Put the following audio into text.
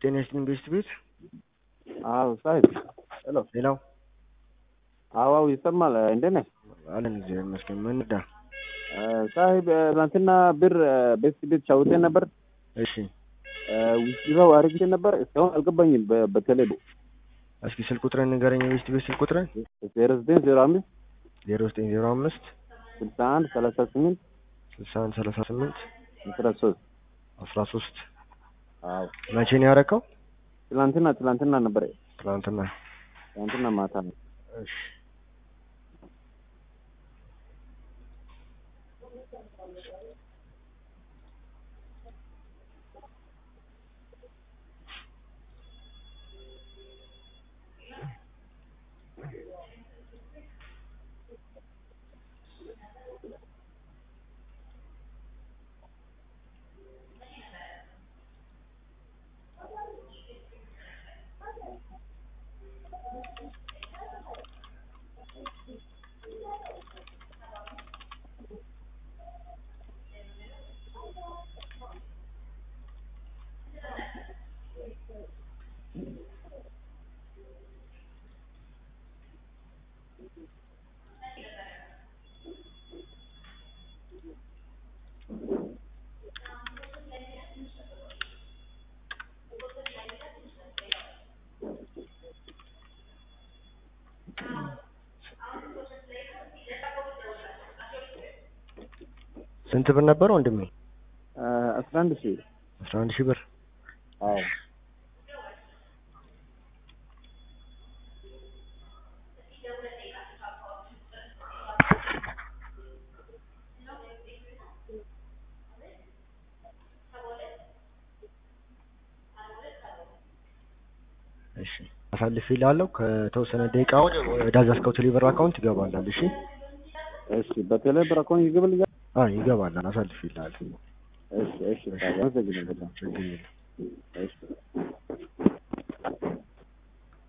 ጤና ይስጥልኝ ቤስት ቤት አዎ ሳሂብ ሄሎ ሌላው አዋው ይሰማል እንዴት ነህ አለን እግዚአብሔር ይመስገን ምን እንርዳ ሳሂብ ትናንትና ብር ቤስት ቤት ሻውቴ ነበር እሺ ውስጥው አርግቼ ነበር እስካሁን አልገባኝም በ- በቴሌ እስኪ ስልክ ቁጥርን ንገረኝ የቤስት ቤት ስልክ ቁጥርን ዜሮ ዘጠኝ ዜሮ አምስት ዜሮ ዘጠኝ ዜሮ አምስት ስልሳ አንድ ሰላሳ ስምንት ስልሳ አንድ ሰላሳ ስምንት አስራ ሶስት አስራ ሶስት አዎ መቼ ነው ያረከው ትላንትና ትላንትና ነበር ትናንትና ትላንትና ማታ ነው እሺ ስንት ብር ነበር ወንድሜ አስራ አንድ ሺህ አስራ አንድ ሺህ ብር አዎ እሺ አሳልፍ ይላለው ከተወሰነ ደቂቃ ወደ አዛዝከው ቴሌብር አካውንት ይገባላል እሺ እሺ በቴሌ ብር አካውንት ይገባልኛል አዎ ይገባላል አሳልፍ ይላል እሺ እሺ ሳሂብ አመሰግናለሁ ችግር የለም እሺ